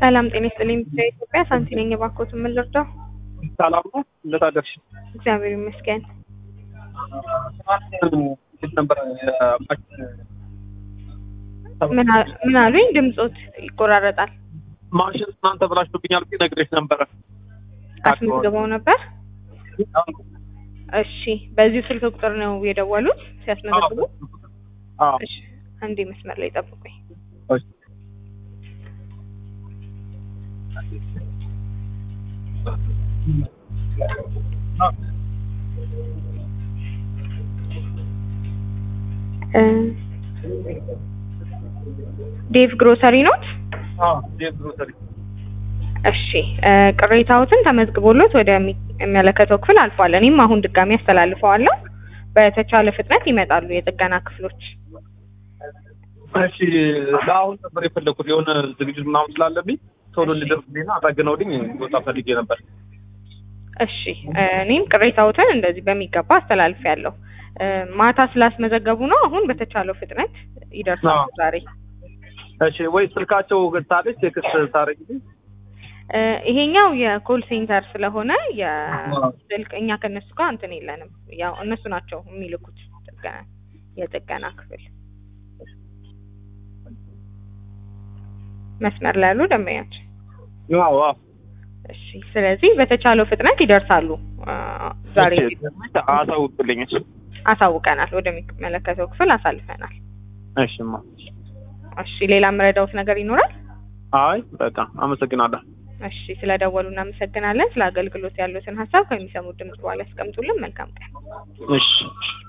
ሰላም ጤና ይስጥልኝ። ኢትዮጵያ ሳንቲ ነኝ። እባክዎትን ምን ልርዳው? ሰላም ነው። እንዴት አደርሽ? እግዚአብሔር ይመስገን። እንዴት ነበር? ምን አ- ምን አሉኝ? ድምጾት ይቆራረጣል። ማሽን እናንተ ብላሽቶብኛል ብዬ ነግሬሽ ነበረ። አስመዝግበው ነበር? እሺ፣ በዚሁ ስልክ ቁጥር ነው የደወሉት ሲያስመዘግቡ? አዎ። እሺ፣ አንዴ መስመር ላይ ጠብቁኝ። እሺ። እ ዴቭ ግሮሰሪ ኖት? አዎ። ዴቭ ግሮሰሪ። እሺ እ ቅሬታዎትን ተመዝግቦሎት ወደሚመለከተው ክፍል አልፏል። እኔም አሁን ድጋሚ አስተላልፈዋለሁ። በተቻለ ፍጥነት ይመጣሉ የጥገና ክፍሎች። እሺ። ለአሁን ነበር የፈለኩት የሆነ ዝግጅት ምናምን ስላለብኝ ቶሎ ሊደርስልኝና አጠግነውልኝ ወጣ ፈልጌ ነበር። እሺ እ እኔም ቅሬታዎትን እንደዚህ በሚገባ አስተላልፌያለሁ። እ ማታ ስላስመዘገቡ ነው። አሁን በተቻለው ፍጥነት ይደርሳሉ አዎ። ዛሬ። እሺ። ወይ ስልካቸው ገታለች ቴክስት ታረጊልኝ? እ ይሄኛው የኮል ሴንተር ስለሆነ የስልክ እኛ ከእነሱ ጋር እንትን የለንም። ያው እነሱ ናቸው የሚልኩት ጥገና የጥገና ክፍል መስመር ላይ ያሉ ደንበኛችን። አዎ። አዎ። እሺ ስለዚህ በተቻለው ፍጥነት ይደርሳሉ። አ፣ ዛሬ አሳውቅልኝ። እሺ። አሳውቀናል፣ ወደሚመለከተው ክፍል አሳልፈናል። እሺማ። እሺ ሌላ የምረዳውት ነገር ይኖራል? አይ በቃ አመሰግናለሁ። እሺ ስለደወሉ እናመሰግናለን። ስለ አገልግሎት ያሉትን ሀሳብ ከሚሰሙት ድምጽ በኋላ ያስቀምጡልን። መልካም ቀን። እሺ።